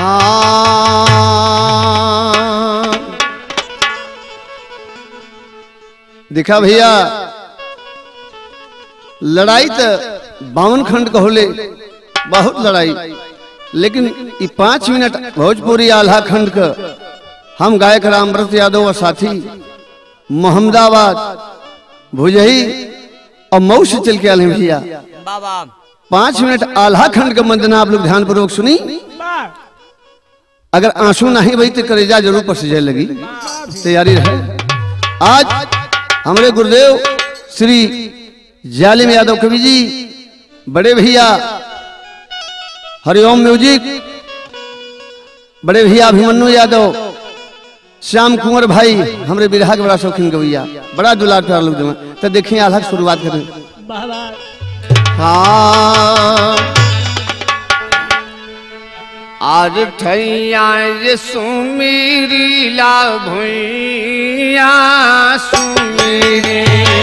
हाँ देखा भैया लड़ाई तो बावन खंड का होले बहुत लड़ाई लेकिन ये पांच मिनट भोजपुरी आल्हा खंड का हम गायक रामव्रत यादव और साथी मोहम्मदाबाद भुजही और मऊ से चल के आए हैं भैया बाबा पांच मिनट आल्हा खंड का वंदना आप लोग ध्यान पूर्वक सुनी अगर आंसू नहीं बही तो करेजा जरूर पसीजे लगी तैयारी रहे आज हमारे गुरुदेव श्री जालिम यादव कवि जी बड़े भैया हरिओम म्यूजिक बड़े भैया अभिमन्यु यादव श्याम कुंवर भाई हमरे बिरहा के बड़ा शौकीन गवैया बड़ा दुलार प्यार लोग जमा तो देखिए आल्हा की शुरुआत करें हाँ आज ठैया रे सुमीरी ला भुइया सुमीरी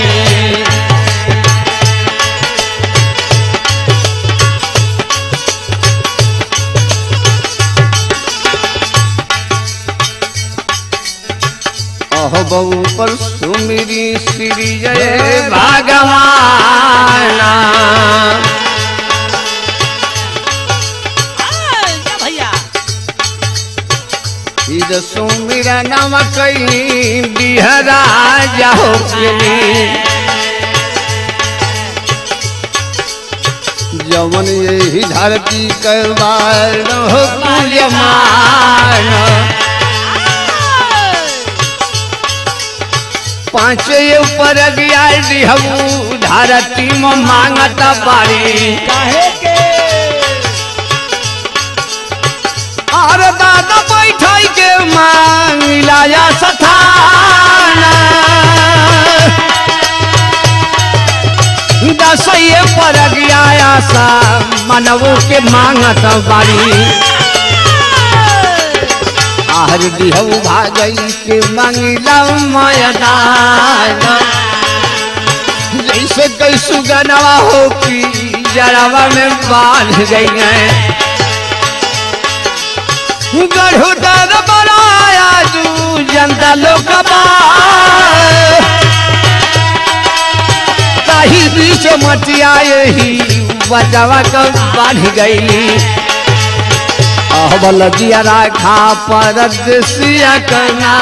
अह बहू पर सुमिरी श्री जय भगवाना जा भैया इद सुमिरा नम कई बिहरा जाओ जवन यही धरती करवार पूजमान पाँच ऊपर गया दिहू धरती में मांगता बारी काहे के और दादा बैठाई के मांगिलाया सथाना दसये पर गया सा मनवो के मांगत बारी आहर दिहऊ भागई के मंगिला मयदान जैसे कैसु गनवा हो की जड़वा में बांध गई है गढ़ुदर बनाया जू जनता लोग ताही बीच मटिया यही बचावा कर बांध गई अहबल जिया राखा परदेसिया करना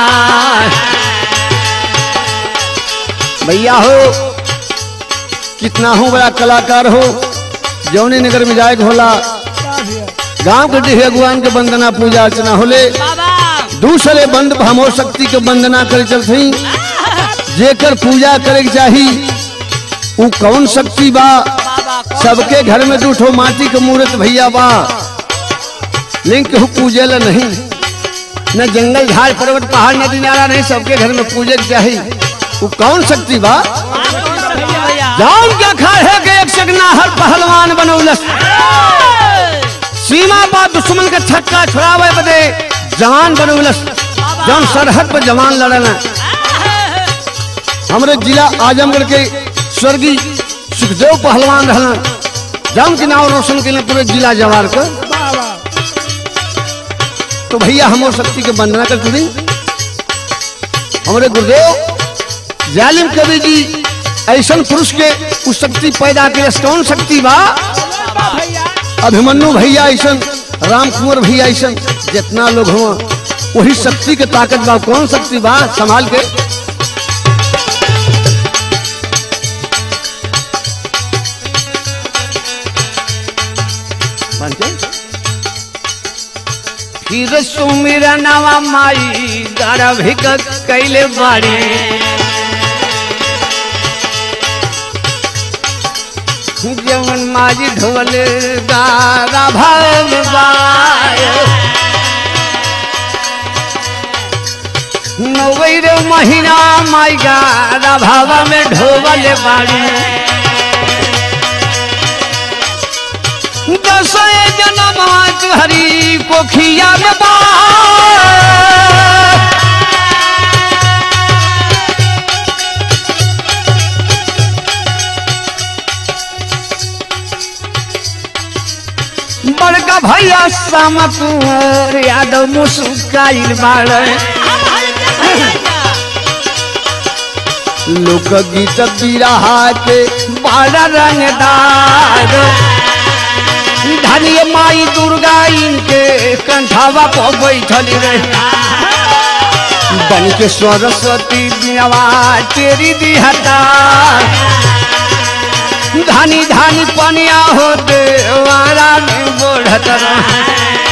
भैया हो कितना हो बड़ा कलाकार हो जौनी नगर में जाए के होला गांव के डिहे भगवान के वंदना पूजा अर्चना होले बाबा दूसरे बंद भमो शक्ति के वंदना करे चलथी जेकर पूजा करे के चाही उ कौन शक्ति बा बाबा सबके घर में दूठो माटी के मूर्त भैया बा लिंग केहू पूजेला नहीं न जंगल झाड़ पर्वत पहाड़ नदी नारा नहीं सबके घर में पूजे के चाही उ कौन शक्ति बा भैया जान के खाए के एक सगना हर पहलवान बनौलस सीमा पा दुश्मन के छक्का छुड़ावे बदे जवान बनौलस जौन सरहद पर जवान लड़ना हमरे जिला आजमगढ़ के स्वर्गीय सुखदेव पहलवान रहना जौन के नाम रोशन के पूरे जिला जवार का तो भैया हमो शक्ति के वंदना करते थे हमारे गुरुदेव जालिम कवि जी ऐसा पुरुष के उस शक्ति पैदा के कौन शक्ति बा अभिमन्यु भैया ऐसा राम कुंवर भैया ऐसा जितना लोग हुआ वही शक्ति के ताकत बा कौन शक्ति बा संभाल के फिर सुमिरा नवा माई गर्भिक कैले बाड़ी जवन माजी ढोल गारा भगवाय नवैर महीना माई गारा भावा में ढोबल बाड़ी दस जन्म हरी कोखिया में बा बड़का भैया श्याम कुंवर यादव मुस्काइल बाड़े लोकगीत बिरहा के बड़ा रंगदार धनिय माई दुर्गा इनके कंठावा पर बैठल रहे बन के सरस्वती बिनवा तेरी दिहता धानी धानी पनिया हो देवारा में बढ़त रहे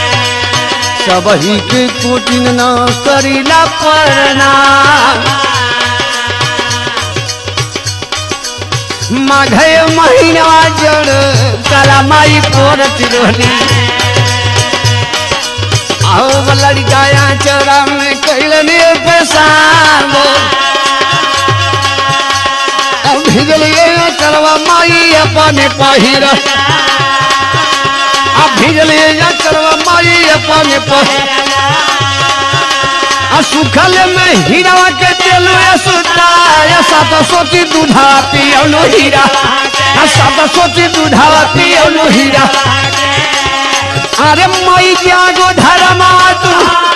सबही के कोटिन न करीला प्रणाम माघे महीना जड़ कला माई पोरत रोली आओ लड़काया चरा में कैलने पेशाब अब भिजलिए चलवा माई अपने पहिर अब भिजलिए चलवा माई अपने पहिर आ सुखल में हीरा के तेलु सुता या सात सोची दूधा पियलो हीरा आ सात सोची दूधा पियलो हीरा अरे मई जागो धर्मा तू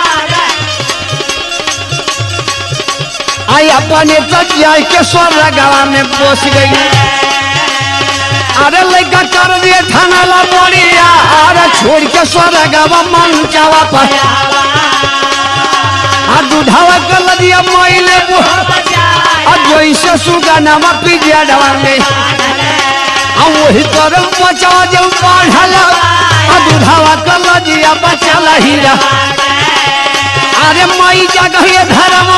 आई अपने तो जाय के स्वर गवा में पोस गई अरे लड़का कर दिए थाना ला बोलिया अरे छोड़ के स्वर गवा मन जावा पर आ दूधावा कल दिया मोइले आ जैसे सुगा नामा पिजिया डवा में आ वही करम बचावा जो पढ़ला आ दूधावा कल दिया बचला हीरा अरे माई जगह ये धर्मा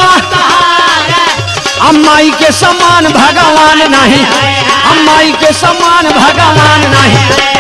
आ माई के समान भगवान नहीं आ माई के समान भगवान नहीं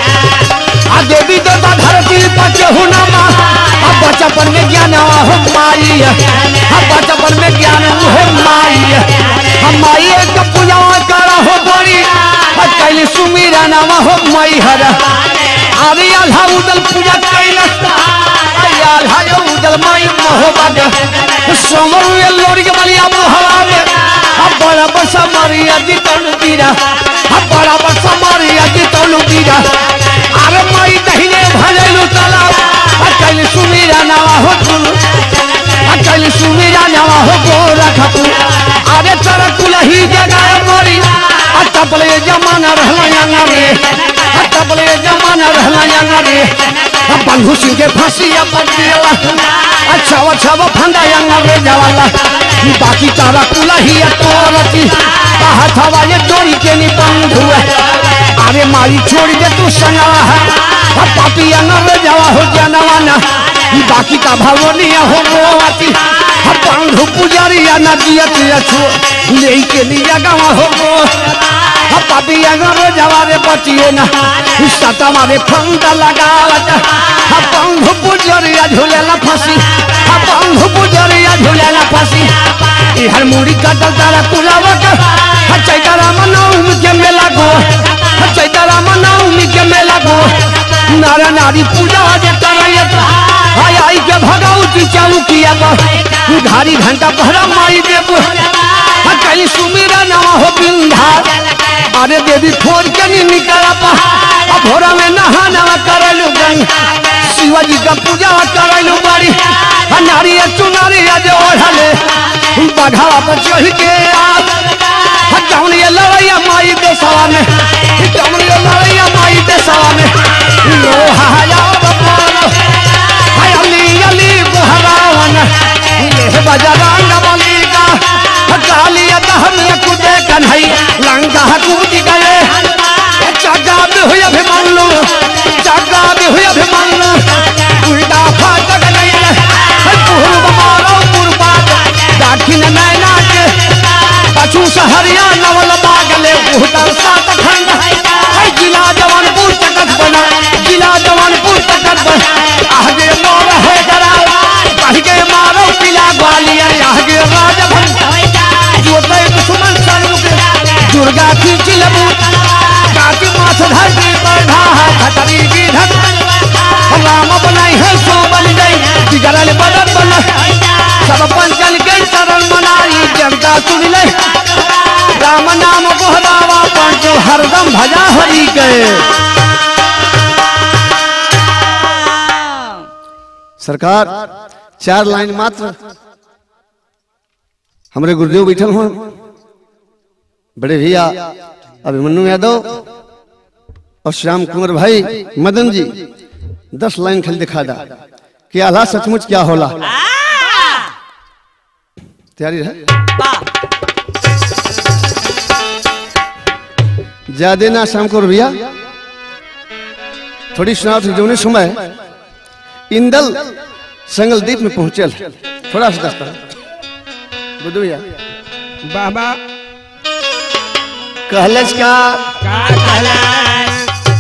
आ देवी देवता धरती पर केहू न मा आ बचपन में ज्ञान हो माई आ बचपन में ज्ञान हो माई हम माई एक पूजा कर हो बड़ी आ कैली सुमीरा नाम हो माई हर अरे आल्हा उदल पूजा कैलस अरे आल्हा यो उदल माई मोहब्बत सोमर ये लोरी के बलिया मोहवा में आ बड़ा बसा मारिया जी तनु पीरा आ बड़ा बसा मारिया जी तनु पीरा अरे माई दहिने भजलु तालाब अकल सुमीरा नावा हो तुल अकल सुमीरा नावा हो गोरा खपू अरे चर कुलही जगह मोरी अटपले जमाना रहला यांगा रे अटपले जमाना रहला यांगा रे बंधु सिंह के फांसी अपन दिला अच्छा अच्छा वो फंदा यांगा रे जवाला बाकी तारा कुलही तोरती हथवा ये चोरी के नी बंधु अरे मारी छोड़ दे तू संगा है अब पापी अनर जावा हो जानवाना बाकी का भवनिया हो मोती अब बंधु पुजारी या नदियत या छो ले के लिया गावा हो मो अब पापी अनर जावा रे बचिए ना सता मारे फंदा लगावत अब बंधु पुजारी या झूलेला फंसी अब बंधु पुजारी या झूलेला फंसी इहर मुड़ी कटल तारा कुलावा का चैतारा मनाऊ के मेला गो चैतारा मनाऊ के मेला गो नारा नारी पूजा जे करैत हाय आई के भगवती चालू किया गो घारी घंटा पहरा माई देबो कहीं सुमीरा नवा हो बिंधा अरे देवी छोड़ के नहीं निकला पा अब भोरा में नहा नवा करलू गंग शिवाजी का पूजा करलू बड़ी नारी चुनारी जे ओढ़ले बघावा पर चढ़ के आ जौन ये लड़ैया माई के सवा में जौन ये लड़ैया माई के सवा में लो हाया बपारो हाय अली अली बुहरावन ये बजरंग बली का काली दहन कुदे कन्हई लंका कूद गए चगा भी हुई अभिमन्यु चगा भी हुई अभिमन्यु उल्टा फाटक नहीं पूर्व मारो पूर्वाद दाखिन नैना के पशु सहरिया नवल बागले उहतर सात खंड है जिला जवानपुर तकत बना जिला जवानपुर तकत बना आगे मोर है डरावा कह के मारो किला ग्वालियर आगे राजभवन जोते दुश्मन सन्मुख दुर्गा की चिलबू काटी माथ धरती पर ढाहा खतरी की धक राम बनाई है सो बन गई बिगड़ल बदन बना सब पंचन के शरण मनाई जनता सुन ले राम नाम गोहरावा पंचो हरदम भजा हरि गए सरकार चार लाइन मात्र हमारे गुरुदेव बैठल हो बड़े भैया अभिमन्यु यादव और श्याम कुमार भाई मदन जी दस लाइन खाली दिखा दा कि आल्हा सचमुच क्या होला तैयारी है ज्यादा ना शाम को भैया थोड़ी सुनाओ थी जोने समय इंदल संगलदीप में पहुंचल थोड़ा सा दस्ता बुद्धू भैया बाबा कहलस का का कहलस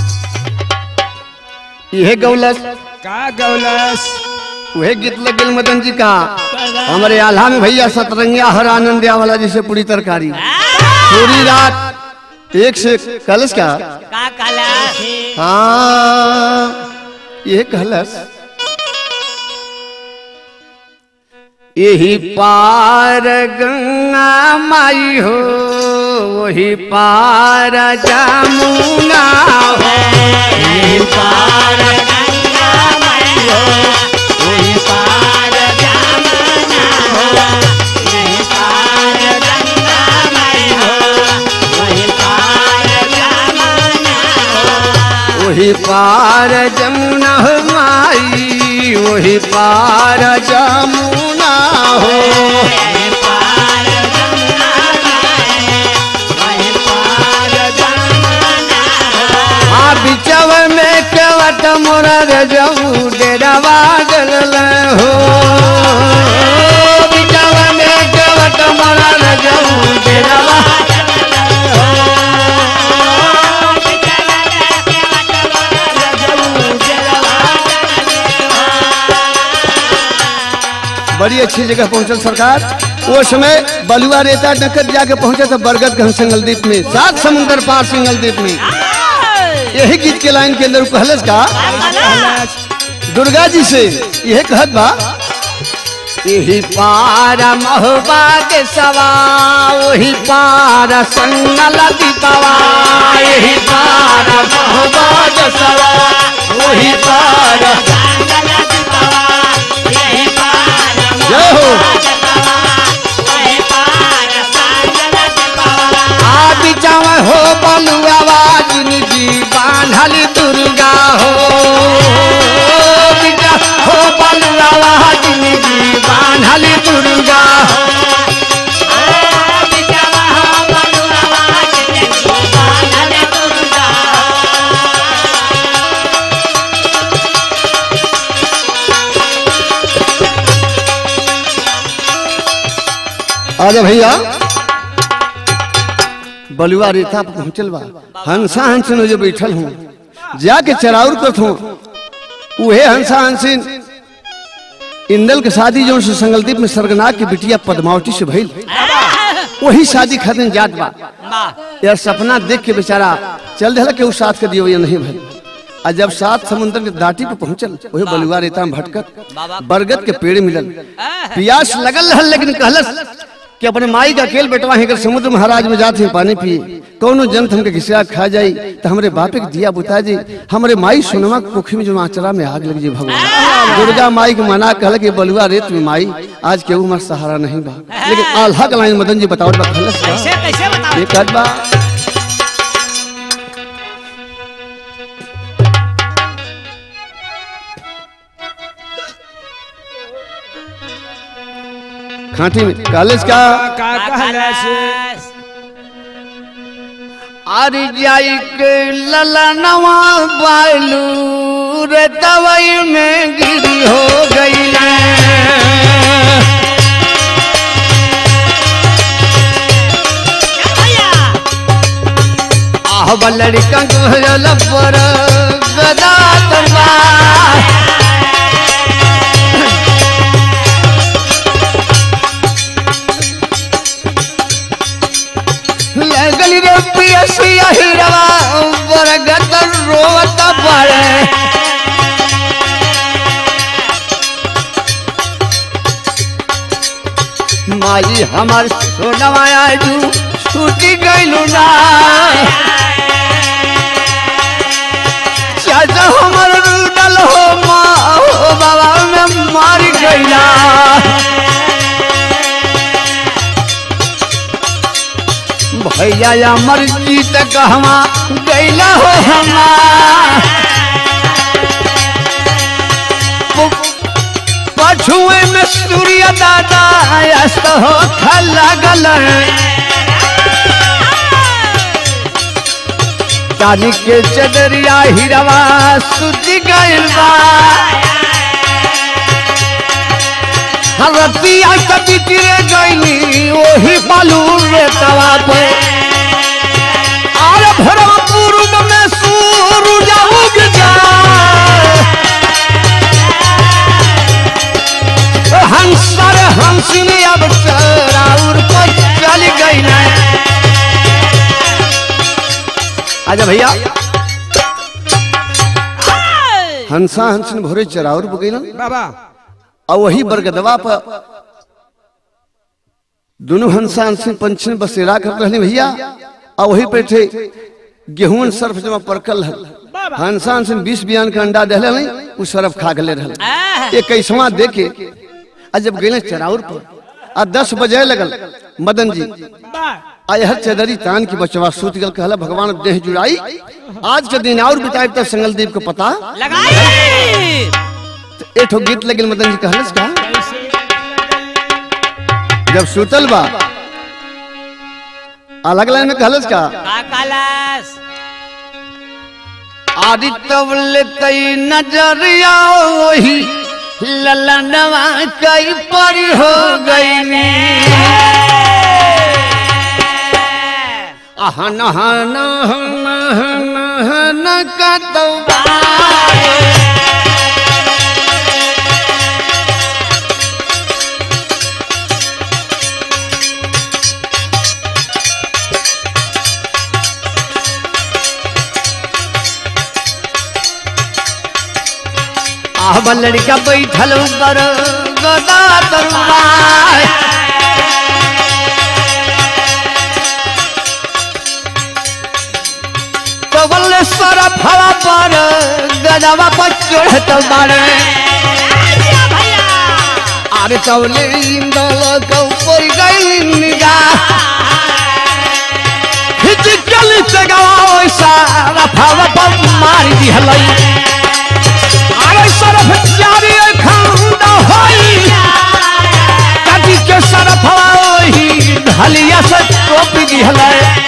यह गौलस का गौलस वह गीत लगल मदन जी का हमारे आल्हा में भैया सतरंगिया हर आनंदिया वाला जैसे पूरी तरकारी पूरी रात एक से कहलस का का कलश हाँ ये कहलस यही पार गंगा माई हो वही पार जमुना हो यही पार गंगा मई हो वही पार जमुना हो यही पार गंगा मई हो वही पार जमुना हो वही पार जमुना हो माई वही पार जमुना हो वही पार जमुना है वही पार जमुना हो आ बिचव में केवट मोरा रजऊ डेरावा डलल हो बिचव में केवट मोरा रजऊ डेरावा बड़ी अच्छी जगह पहुंचल सरकार वो समय बलुआ रेता नकद जाके पहुंचे तो बरगद घन सिंगलदीप में सात समुंदर पार सिंगलदीप में यही गीत के लाइन के अंदर वो कहलस का दुर्गा जी से यह कहत बा यही पार महुबा के सवा वही पार संगल दीपवा यही पार महुबा के सवा वही पार जय हो आदि चाव हो बलुआ बाजिन जी बांधल दुर्गा हो बिचा हो बलुआ बाजिन जी बांधल दुर्गा हो अरे भैया बलुआ रेता पर पहुंचल बा हंसा हंसन जो बैठल हूँ जाके चराउर करत हूँ उहे हंसा हंसिन इंदल के शादी जो से संगलदीप में सरगनाथ की बिटिया पद्मावती से भइल वही शादी खातिर जात बा यार सपना देख के बेचारा चल दिया के उस साथ के दियो ये नहीं भइल आ जब सात समुद्र के दाटी पे पहुंचल वही बलुआ रेता में भटकत बरगद के पेड़ मिलल प्यास लगल रहल लेकिन कहलस कि अपने माई का अकेल बेटवा है अगर समुद्र महाराज में जाते हैं पानी पिए कौनो जंत हमके घिसिया खा जाई तो हमरे बापे के दिया बुता जी हमरे माई सोनमा के पोखरी में जो आचरा में आग लग जी भगवान दुर्गा माई के मना कहल कि बलुआ रेत में माई आज केहू हमार सहारा नहीं बा लेकिन आल्हा के लाइन मदन जी बताओ बा कहलस का? कैसे कैसे बताओ ये कहत बा खांटी में कॉलेज का का कहलस अरे जाई के ललनवा बालू रे दवाई में गिरी हो गई भैया आह लड़का गोहल पर गदा तलवार लगल रे पियसिया हिरवा बरगत रोवत पड़े माई हमार सोनवा आजू छूटी गइलू ना चाचा हमर रुदल हो माँ हो बाबा में भैया अमर जीत कहवा गैला हो हमार पु- पछुए में सूर्य दादा अस्त हो खला गल चांदी के चदरिया हिरवा सुति गइल बा हरतिया कभी तिरे गईली ओही बालू रे तवा पे और भरवा पूर्व में सूरज उग जाए हंसर हंसनी अब चराउर पर चल गई ना आजा भैया हंसा हंसन भोरे चराउर पर गई ना बाबा और वही बरगदवा पर दोनों हंसा हंसी पंछी ने बसेरा कर रहने भैया और वही पे थे गेहूं सर्फ जमा परकल है हंसा हंसन बीस बियान के अंडा दहले नहीं उ सर्फ खा गले रहल एक कैसवा देखे आ जब गए चराउर पर आ दस बजे लगल मदन जी आ हर चदरी तान की बचवा सूत गल कहला भगवान देह जुड़ाई आज के दिन और बिताए तब संगलदीप को पता लगाई एक ठो गीत लगिल मदन जी कहलस का जब सुतल बा अलग लाइन में कहलस का का कलश आदित्य तई नजरिया वही ललनवा कई पर हो गई आहन हन हन हन हन का तौबा आह लड़का बैठल ऊपर गदा तलवार कवल सर फवा पर गदवा पर चढ़त बारे भैया अरे चवले इंदल को ऊपर गई निगाह हिचकल से गवा सारा फवा पर मार दी हलई अरे सरफ जारी खंड होई कदी के सरफ होई ढलिया से टोपी दी हलई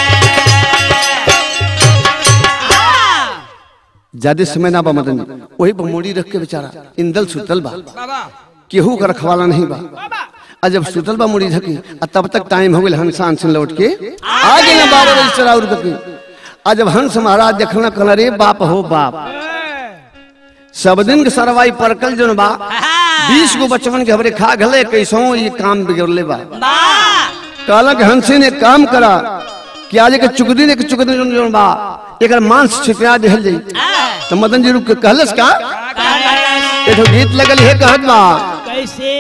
ज्यादा समय ना बा मदन जी वही पर मोड़ी रख के बेचारा इंदल सुतल बा बाबा केहू का रखवाला नहीं बा आ जब सुतल बा मुड़ी धकी आ तब तक टाइम हो गया हंसान से लौट के आ गए ना बाबा रजिस्टर और करके आ जब हंस महाराज देखना कहला रे बाप हो बाप सब दिन के सरवाई परकल जोन बा बीस गो बचवन के हमरे खा गले कैसो ये काम बिगड़ले बा बा कहला कि हंसी ने काम करा कि आज के चुकदी ने के चुकदी जोन जोन बा एकर मांस छिपा देहल जाई तो मदन जी रुक के कहलस का एठो गीत लगल है कहत बा कैसे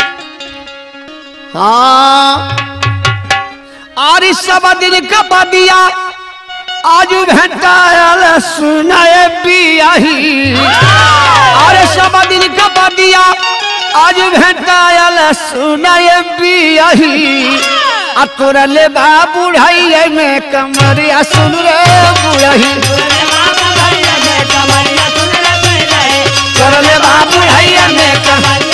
हाँ आरी सब दिन का बदिया आज भेटायल सुनाए पियाही अरे सब दिन का बदिया आज भेटायल सुनाए पियाही आ तोरा ले बा बुढ़ाई में कमरिया सुन रे बुढ़ाई तोरा ले बा बुढ़ाई में कमरिया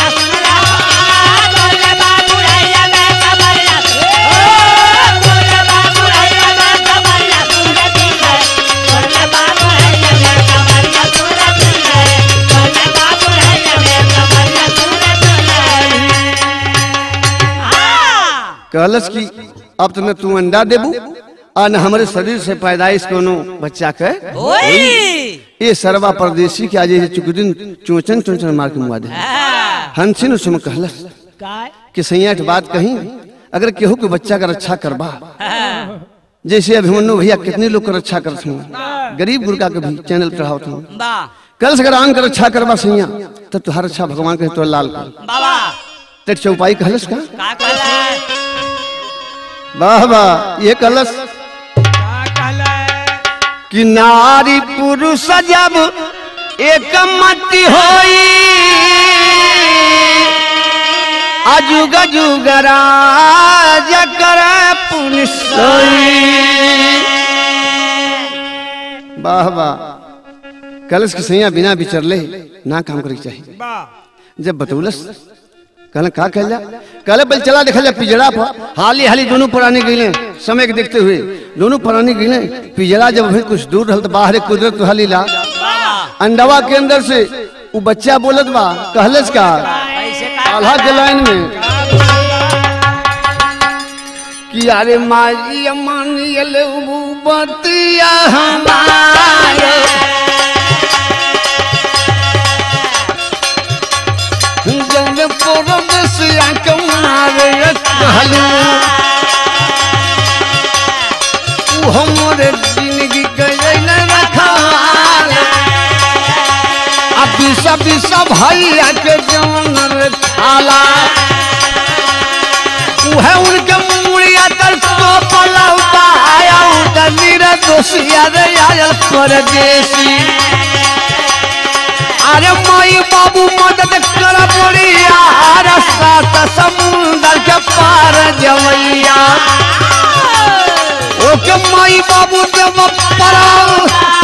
कहलस कि अब तो न तू अंडा देबू आ न हमारे शरीर से पैदाइश कोनो बच्चा के ये सरवा परदेसी के आज ये चुकुदिन चोचन चोचन मार के मुआ दे हंसिन उसमें कहलस कि सैयाठ बात कहीं अगर केहू के बच्चा का रक्षा करबा जैसे अभिमन्यु भैया कितने लोग का रक्षा करते हैं गरीब गुरका के भी चैनल चढ़ावते हैं कल से अगर आन का रक्षा करबा सैया तब तुहार रक्षा भगवान के तो लाल कर बाबा तेरे चौपाई कहलस का का कलश वाह वाह ये कलश का कहला कि नारी पुरुष जब एक मति होई अजुग जुग राज करे पुनिस वाह वाह कलश के सैया बिना विचरले ना काम करे के चाहिए वाह जब बतौलस कहले का कहल जा कहले बल चला देखल जा पिजड़ा पर हाली हाली दोनों पुरानी गईले समय के देखते हुए दोनों पुरानी गईले पिजड़ा जब अभी कुछ दूर रहल तो बाहर एक कुदरत हाली ला अंडवा के अंदर से वो बच्चा बोलत बा कहलस का कैसे का आल्हा के लाइन में कि अरे माजी मानियल बतिया हमारे जब पूरब से कमारे कहलू उ हमरे जिंदगी गयल रखाल अब सब सब भैया के जवन थाला उहे उनके मुड़िया तर तो पलौता आया उधर नीरा दोसिया रे आयल परदेसी अरे माई बाबू मदद कर बोलिया अरे सात समुंदर के पार जवैया ओके माई बाबू देव पराव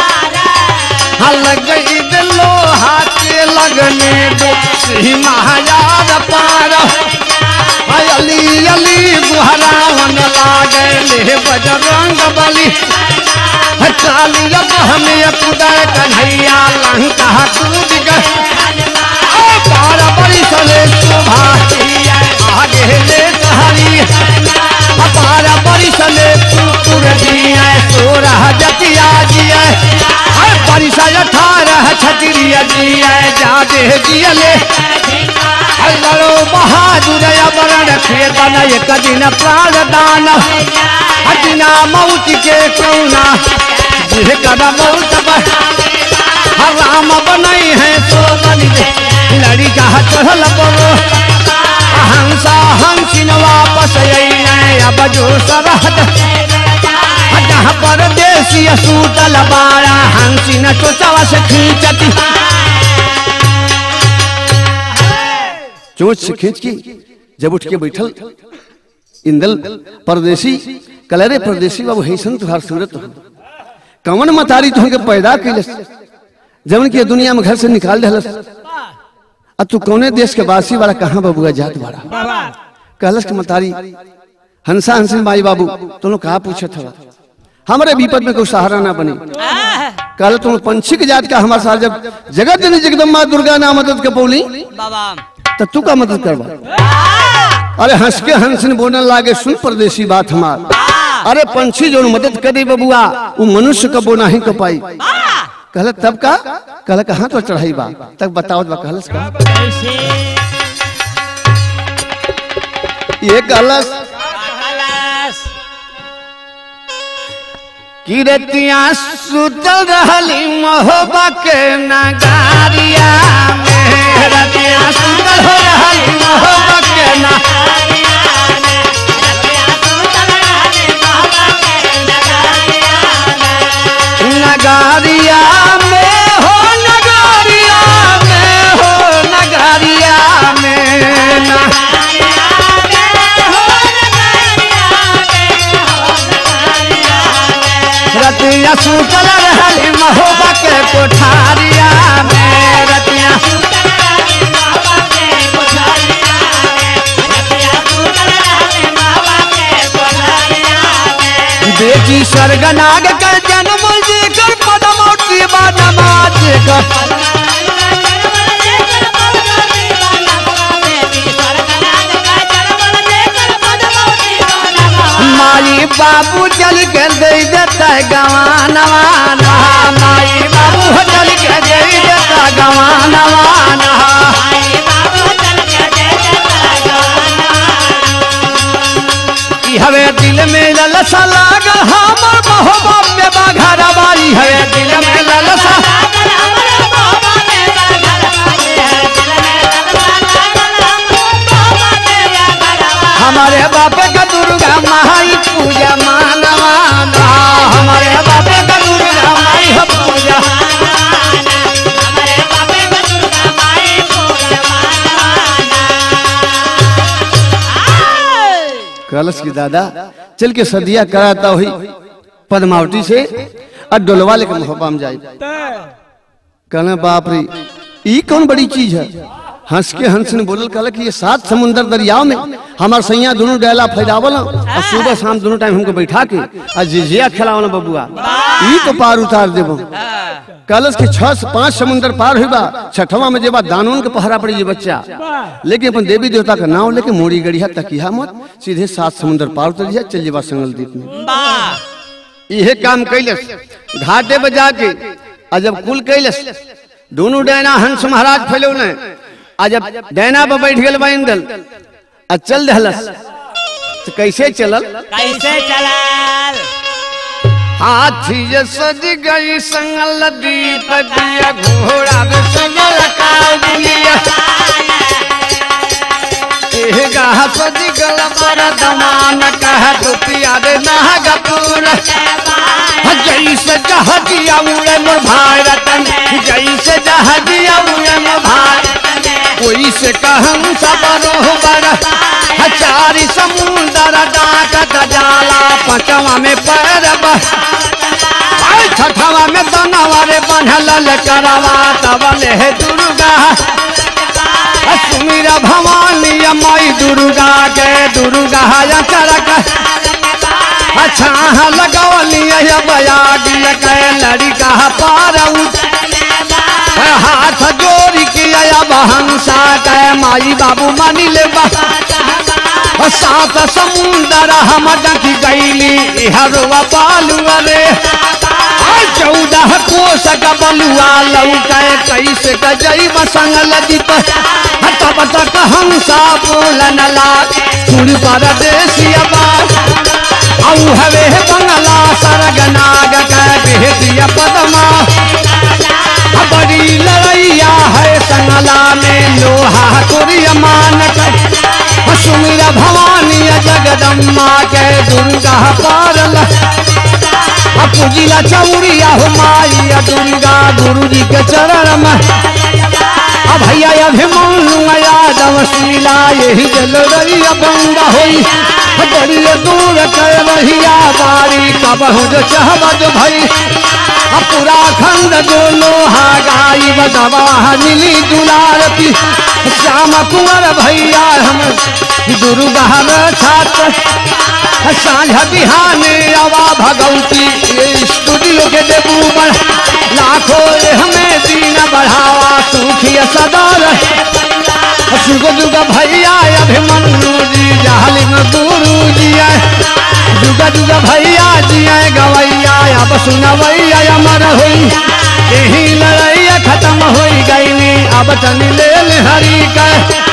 लग गई दिलो हाथे लगने दो सिंह महाराज पार हाय अली अली गुहरावन लागे ले बजरंग बली है कालिया हमें कुदाय कन्हैया लंका कूद गए ओ पार बड़ी चले शोभा आगे ले कहानी अपार बड़ी चले कुकुर दिया सोरह जतिया जिया हर परिसा अठारह छतरिया जिया जादे जियले हल्लो बहादुर अमरण खेतन एक दिन प्राण दान हटिना मौत के कौना जिह कदा मौत पर राम बनई है तो बनी लड़ी का चढ़ल परो हंसा हंसिन वापस अइले अब जो सरहद जहाँ परदेसी सूतल बारा हंसिन चोचवा से खींचती चोच से खींच की जब उठ के बैठल इंदल परदेसी कलरे परदेसी बाबू हैसन तुहार सूरत हो कवन मतारी तुहके पैदा कैलस जवन के दुनिया में घर से निकाल दहलस आ तू कौने देश के वासी वाला कहाँ बबुआ जात बाड़ा बाबा कहलस के मतारी हंसा हंसिन माई बाबू तुम कहा पूछत हवा हमारे विपद में कोई सहारा ना बनी कहल तुम पंछी के जात का हमारे साथ जब जगत जननी जगदम्बा दुर्गा ना मदद के बोली बाबा तो तू का मदद करवा अरे हंस के हंस ने बोलने लागे सुन परदेसी बात हमार अरे पंछी जो मदद करे बबुआ वो मनुष्य का बोना ही को पाई कहल तब का कहल कहाँ तो चढ़ाई बा तब बताओ बा कहलस का कैसे ये कहलस कहलस किरतिया सुतल रहली महोबा के नगारिया में रतिया सुतल हो रहली महोबा के ना नगारिया में हो नगारिया में हो नगारिया में ना रतिया सुतल रहली महोबा के कोठारिया में रतिया बेटी स्वर्गनाग कर जन्म जेकर पदमौती बा नमाज कर माई बाबू चल के दे देता गवानवाना माई बाबू चल के दे देता गवानवाना ई हवे दिल में ललसा लाग हमर महोबा में बाघरा बाई हवे दिल में ललसा हमारे बाप का दुर्गा माई पूजा मानवाना हमारे बाप का दुर्गा माई कलश की दादा चल के सदिया कराता हुई पद्मावती से और डोलवा लेकर मोहब्बा में जाए कहना बाप रे ई कौन बड़ी चीज है हंस के हंस ने बोलल कहला कि ये सात समुंदर दरियाव में हमार सैया दोनों डैला फैलावल और सुबह शाम दोनों टाइम हमको बैठा के और जिजिया खिलावल बबुआ ई तो पार उतार देबो कलश के छह से पांच समुंदर पार हुई बा छठवा में जेबा दानों के पहरा पड़ी ये बच्चा लेकिन अपन देवी देवता का नाम लेके मोड़ी गड़िया तकिया मत सीधे सात समुंदर पार उतर जा चल जेबा संगल द्वीप में वाह इहे काम कैलस घाटे पर जाके आ जब कुल कैलस दोनों डैना हंस महाराज फैलौने आ जब डैना पर बैठ गेल बा इंदल आ चल दहलस तो कैसे चलल कैसे चलाल हाथी जे सज गई संगल दीप दिया घोड़ा रे संगल काल दिया एह गाह सज गल पर दमान कह दुतिया रे नागपुर जैसे जहजिया उड़े मोर भारतन जैसे जहजिया उड़े मोर भारत कोई से कहम सब रोहबर चारी समुंदर डाकत जाला पचवा में पैरब आई छठवा में दनवा रे बनल करवा तबल हे दुर्गा सुमीरा भवानी माई दुर्गा के दुर्गा या चरक अच्छा लगवली बयागी के लड़का पार उठ हाथ जोड़ी के अब हंसा के माई बाबू मानी ले बा सात समुंदर हम डकी गईली हरवा बालुआ रे आई चौदह कोस का बलुआ लौके कैसे गजई बसंगल दीप तब तक हंसा बोलन ला सुर परदेसिया बात औ हवे बंगला सरग नाग के बेहतिया पदमा बड़ी लड़ैया है संगला में लोहा कुरिया मान कर सुमिरा भवानी जगदम्मा के दुर्गा पारल पूजिला चौरिया हो माई दुर्गा गुरु जी के चरण में अब भैया अभिमन्यु यादव शीला यही जल रही बंगा होई बड़ी दूर कर रहिया बारी कबहु जो चाहब जो भई पूरा खंड जो लोहा गाई बदवा मिली दुलारती श्याम कुंवर भैया हम दुर्गा छात्र साझा बिहाने आवा भगवती ये स्टूडियो के देबू बढ़ लाखों रे हमें दीन बढ़ावा सुखी सदा सुख दुख भैया अभिमन्यु जी जालिम गुरु जी जुग जुग भैया जी गवैया अब सुनवैया अमर हुई यही लड़ैया खत्म हो गई अब तन ले हरी का